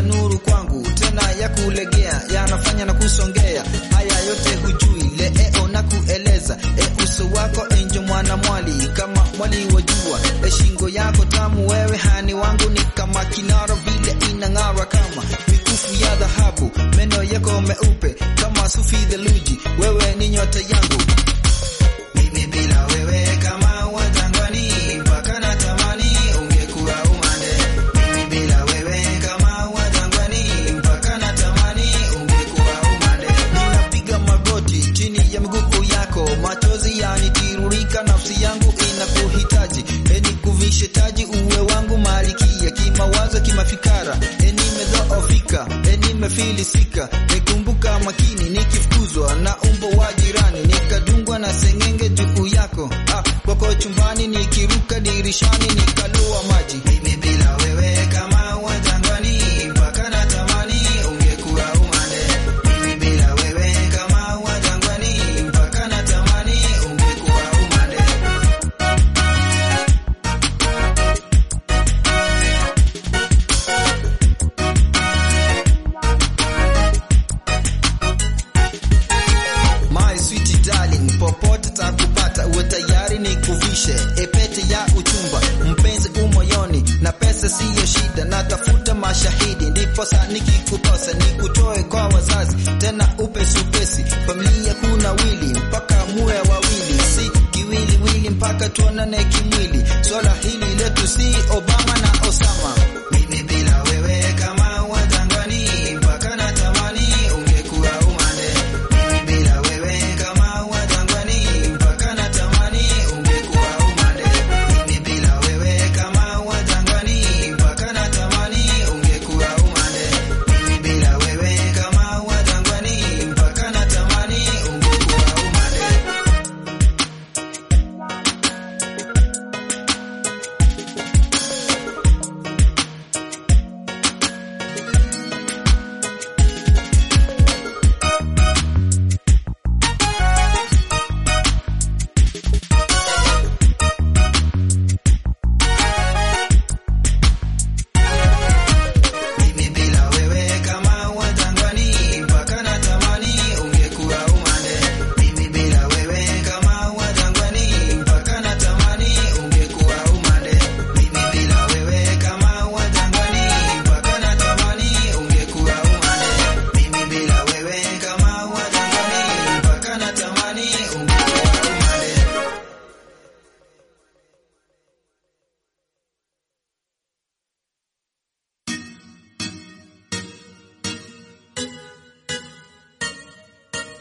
nuru kwangu tena ya kulegea, yanafanya na kusongea. Haya yote hujui leo na kueleza. E, uso wako enjo mwana mwali kama mwali wa jua. E, shingo yako tamu wewe hani wangu ni kama kinara vile inang'ara kama mikufu ya dhahabu. Meno yako meupe kama sufi theluji. Wewe ni nyota yangu mimi bila wewe kama wajangwani mpaka natamani ungekuwa umande. Mimi bila wewe kama wajangwani mpaka natamani ungekuwa umande. Ninapiga magoti chini ya miguu yako, machozi yanitiririka, nafsi yangu inakuhitaji. E, nikuvishe taji uwe wangu malikia, kimawazo kimafikara. E, nimedhoofika, e, nimefilisika. Nikumbuka makini nikifukuzwa na umbo wa jirani, nikadungwa na sengenge juu yako. Ah, kwako chumbani nikiruka dirishani nikaloa maji. Mimi bila wewe kama wajangwani mpaka natamani ungekuwa umande. Mimi bila wewe kama wajangwani mpaka natamani ungekuwa umande. My sweet darling, popote takupata, uwe tayari nikuvishe epete ya uchumba, mpenzi umoyoni, na pesa siyo shida, natafuta mashahidi, ndipo sa nikikukosa niku